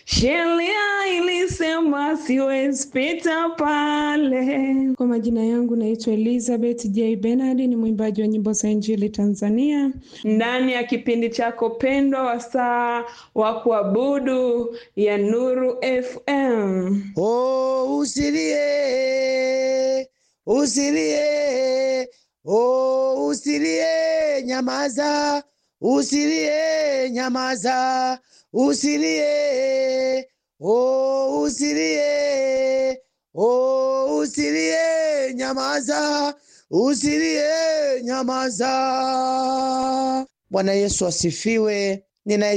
sheria ilisema siwezi pita pale. Kwa majina yangu naitwa Elizabeth J Bernard, ni mwimbaji wa nyimbo za Injili Tanzania, ndani ya kipindi chako pendwa wasaa wa kuabudu ya Nuru FM. Oh, usilie, usilie, oh, usilie, nyamaza, usilie, nyamaza, usilie, oh, usilie, oh, usilie, nyamaza, usilie, nyamaza. Bwana Yesu asifiwe. Nina